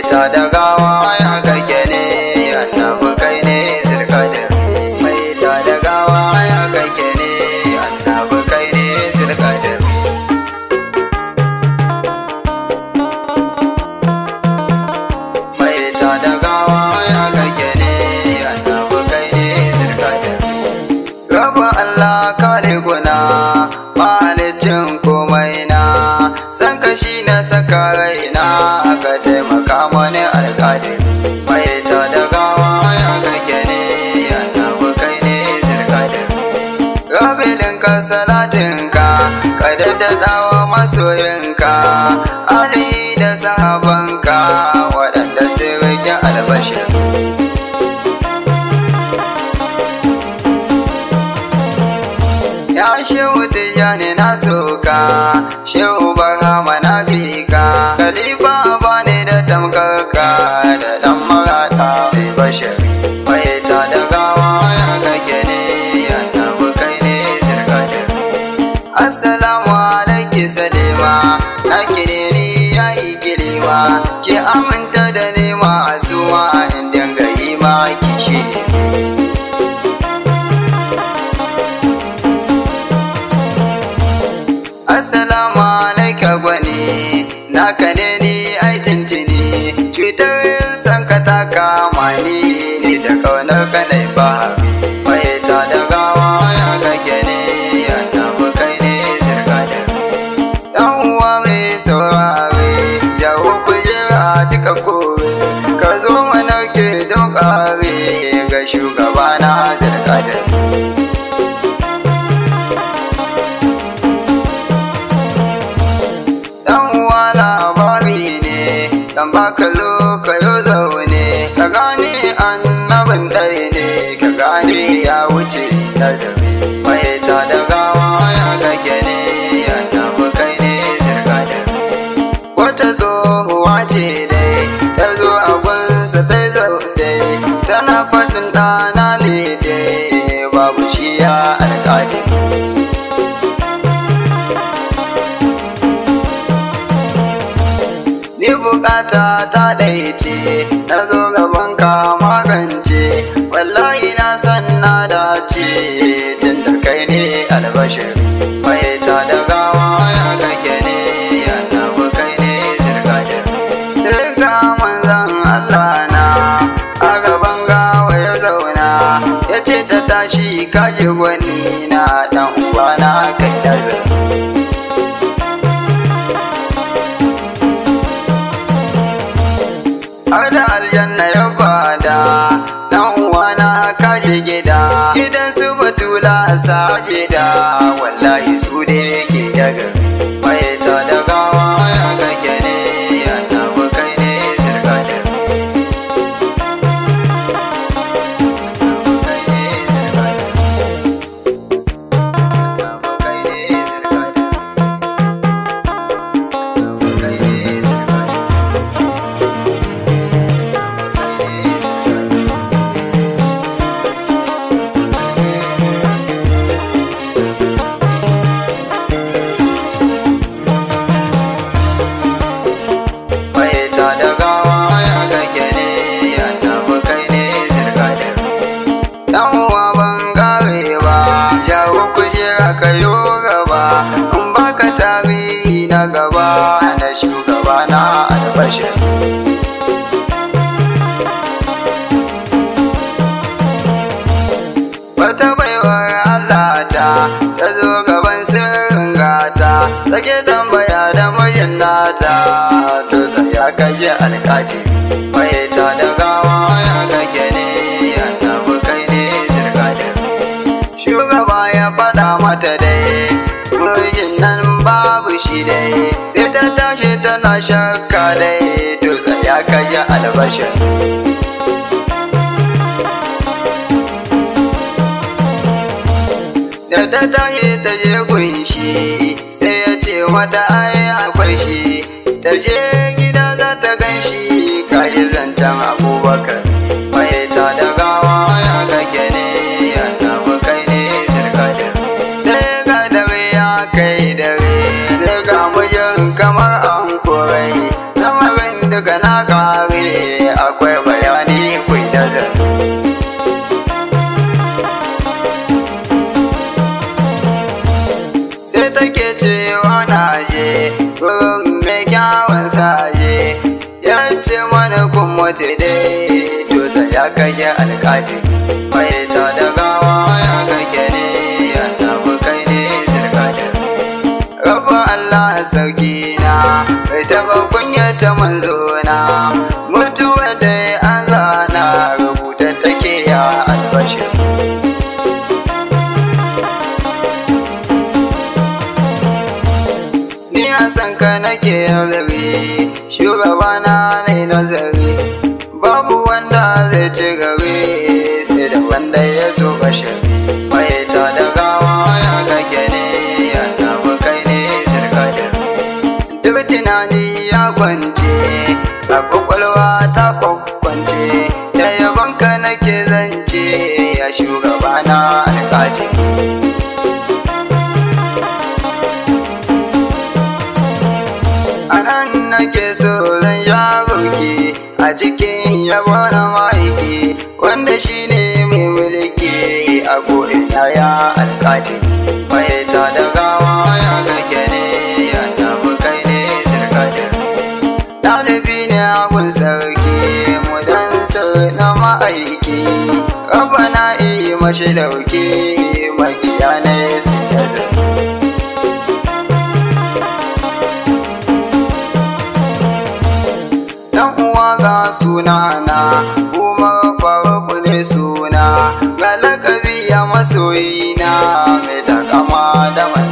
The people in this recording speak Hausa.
ta da gawa ya kake ne annabi kai ne zirkadin mai ta da gawa ya kake ne annabi kai ne zirkadin mai ta da gawa ya kake ne annabi kai ne zirkadin Raba Allah kare guna mahalicin komai na san kashi na saka raina aka taimaka mani alƙadin mai ta da gawa ya kake ne annabi kai ne zirkadin Rabilin ka salatinka ka daddadawa masoyinka Ali da sahabanka waɗanda sun rage albashin Ya shehu tijjani na soka, shehu barhama na bika, khalifa ba ne da tamkarka da ɗan marata mai bashir. Mai ta da gawa ya kake ne, annabi kai ne zirkadin. Assalamu alaiki salima, na kire ni ya yi kilima, ki aminta da nema a suma in dinga yi ma kishi. Assalamu alaika gwani naka ne ni ai tintini cutar san ka ta kama ni ni da kaunar ka nai ba mai ta da gawa ya kake ne annabi kai ne zirkadin dan uwa mai saurare jawo kujera duka kore ka zo mana ke don kare ga shugabana zirkadin dan uwa labari ne dan baka zo ka yo zaune ka gane annabin ɗaya ne ka gane ya wuce nazari mai ta da gawa ya kake ne annabi kai ne zirkadin wata tsohuwa ce dai ta zo a gunsa ta zaune tana faɗin ɗana ne dai babu shi ya alƙadin Ni bukata ta ɗaice, na zo gaban ka magance, wallahi na san na dace, tun da kai ne albashir. Mai ta da gawa ya kake ne, annabi kai ne zirkadin. Sirka manzan Allah na, a gaban gawa ya zauna, ya ce ta tashi kaji gwani na ɗan uwana kai nazari. har da aljanna ya bada dan uwana kaje gida gidan su batula sajida wallahi su ne ke daga mai ta da gawa ya kake ne annabi kai ne zirkadin Annabi kai ne zirkadin. Annabi kai ne zirkadin. Annabi kai ne zirkadin. Mai ta da gawa ya kake ne, annabi kai ne zirkadin. Dan uwa ban kare ba, jawo kujera ka yo gaba, in baka tarihi na gaba na shugaba na albashir. Wata baiwar Allah ta ta zo gaban sirrin gata take tambaya da mijin nata to tsaya kaje alkaji mai ta da gawa ya kake ne annabi kai ne zirkadin shugaba ya faɗa mata dai mijin nan babu shi dai sai ta tashi tana shakka dai to tsaya kaje albashin da ta tashi ta je gunshi sai ya ce mata ai akwai shi ta je gida za ta gan shi kaji zancen abubakar mai ta da gawa ya kake ne annabi kai ne zirkadin sai ga dare ya kai dare sai ga mijin kamar an korai lamarin duka na kare mazaje ya ce mana kun mutu dai to da ya kai alƙadi mai ta da gawa ya kake ne annabi kai ne zirkadin rabu Allah sarki na bai taba kunyata manzona mutuwa da an zana rubuta take ya albashir ni a san ka nake nazari shugabana ne nazari babu wanda zai ci gari sai da wanda ya so bashari mai ta da gawa ya kake ne annabi kai ne zirkadin duk tunani ya kwance a kwakwalwa ta kwakwance da yabonka nake zance ya shugabana alƙadi anan nake so zan ya burki a cikin yabo na ma'aiki wanda shine mai mulki a ko'ina ya alƙadi mai ta da gawa ya kake ne annabi kai ne zirkadin ɗalibi ne abun sarki mu dan na ma'aiki rabana iya mashi dauki makiya ne su da zai Dan uwa ga sunana, Umar Faruk ne suna, ga lakabi ya masoyina mai takama da